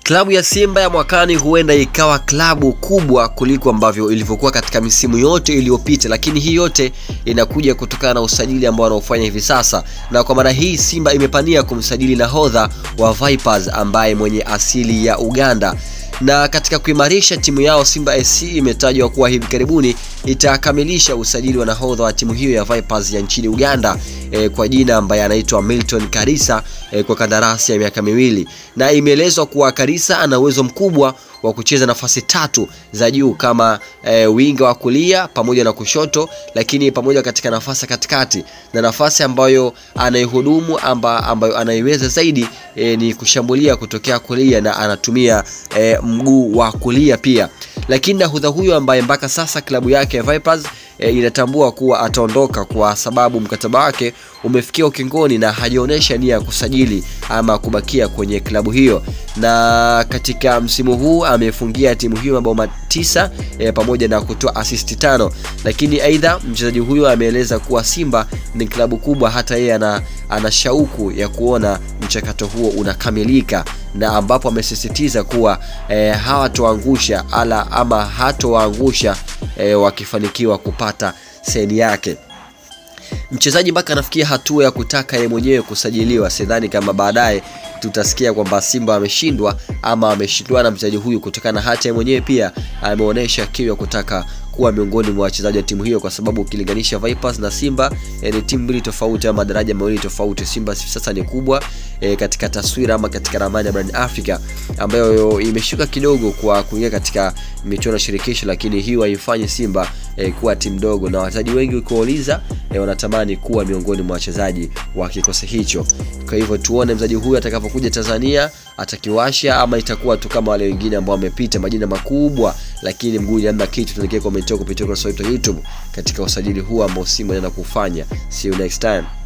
Klabu ya Simba ya mwakani huenda ikawa klabu kubwa kuliko ambavyo ilivyokuwa katika misimu yote iliyopita, lakini hii yote inakuja kutokana na usajili ambao wanaofanya hivi sasa, na kwa mara hii Simba imepania kumsajili nahodha wa Vipers ambaye mwenye asili ya Uganda na katika kuimarisha timu yao Simba SC imetajwa kuwa hivi karibuni itakamilisha usajili wa nahodha wa timu hiyo ya Vipers ya nchini Uganda e, kwa jina ambaye anaitwa Milton Karisa e, kwa kandarasi ya miaka miwili, na imeelezwa kuwa Karisa ana uwezo mkubwa wa kucheza nafasi tatu za juu kama e, winga wa kulia pamoja na kushoto, lakini pamoja katika nafasi katikati, na nafasi ambayo anaihudumu amba, ambayo anaiweza zaidi e, ni kushambulia kutokea kulia na anatumia e, mguu wa kulia pia. Lakini nahodha huyo ambaye mpaka sasa klabu yake ya Vipers e, inatambua kuwa ataondoka kwa sababu mkataba wake umefikia ukingoni na hajaonyesha nia ya kusajili ama kubakia kwenye klabu hiyo, na katika msimu huu amefungia timu hiyo mabao matisa e, pamoja na kutoa asisti tano. Lakini aidha mchezaji huyo ameeleza kuwa Simba ni klabu kubwa, hata yeye ana, ana shauku ya kuona mchakato huo unakamilika na ambapo amesisitiza kuwa e, hawatoangusha ala ama hatowaangusha e, wakifanikiwa kupata seni yake mchezaji mpaka anafikia hatua ya kutaka yeye mwenyewe kusajiliwa. Sidhani kama baadaye tutasikia kwamba Simba ameshindwa ama ameshindwa na mchezaji huyu, kutokana na hata yeye mwenyewe pia ameonyesha kiu ya kutaka kuwa miongoni mwa wachezaji wa timu hiyo, kwa sababu ukilinganisha Vipers na Simba e, ni timu mbili tofauti ama daraja mawili tofauti. Simba sasa ni kubwa e, katika taswira ama katika ramani ya barani Afrika ambayo imeshuka kidogo kwa kuingia katika michuano ya shirikisho, lakini hiyo haifanyi Simba e, kuwa timu ndogo, na wachezaji wengi ukiwauliza e, wanatamani kuwa miongoni mwa wachezaji wa kikosi hicho. Kwa hivyo tuone mchezaji huyu atakapokuja Tanzania atakiwasha ama itakuwa tu kama wale wengine ambao wamepita majina makubwa, lakini mguu hamna kitu. Tuelekee komenti kupitia ukurasa wetu wa YouTube katika usajili huu ambao Simba anaenda kufanya. See you next time.